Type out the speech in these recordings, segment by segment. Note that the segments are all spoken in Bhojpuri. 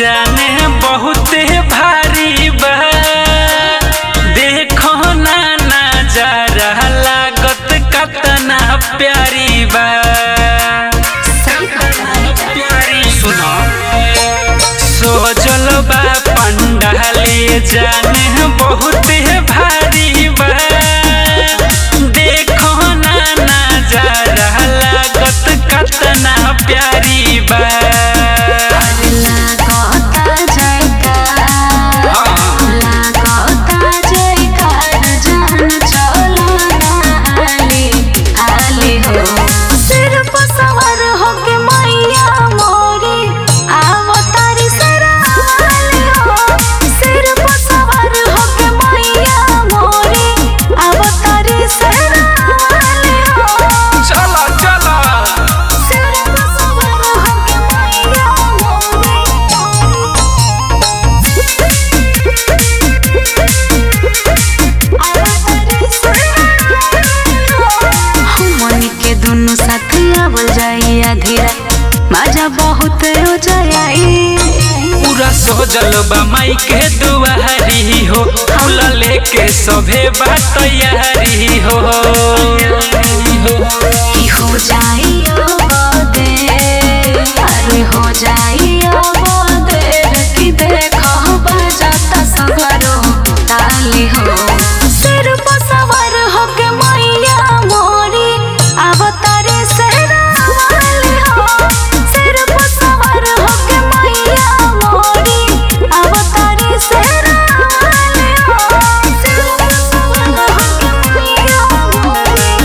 जाने बहुते भारी बा देखो ना नजारा लागत कतना प्यारी बा प्यारी सुनो सोजल बा पंडाले जाने बहुते भारी बा देखो ना नजारा लागत कतना प्यारी बा लागता जयकार लागता जयकार जान चलो ना हाली हाली हो सिर पर सवार होके मैया मोरी आवो तारी सराली हो सिर पर सवार होके मैया मोरी आवो तारी सराली हो चला चला सिर पर सवार होके मैया मोरी के दुनु साथ आवल जाइया धीरा मजा बहुत हो जाई पूरा सोजल बा माई के दुआरी हो फूल लेके सभे बा तैयारी हो कि हो जाई अब देर अरे हो जाई अब देर कि देखो बजाता सगरो ताली हो सिर पर सवार होके मैया मोरी अब तारे सहरा वाली हो सिर पर सवार होके मैया मोरी अब तारे सहरा वाली हो सिर पर सवार होके मैया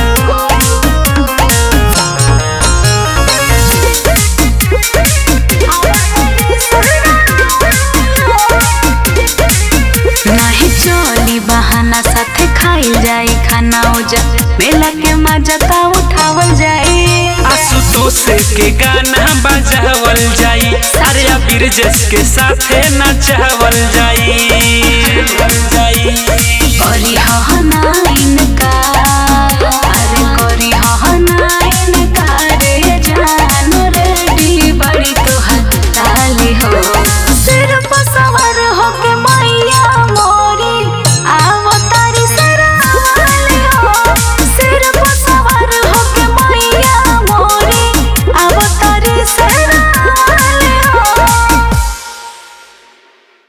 नहीं चली बहाना साथे खाइल जाई खाना उजा मेला के मजा का उठावल जाई आशुतोष के गाना बजावल जाई अरे बिरजस के साथे नचावल जाई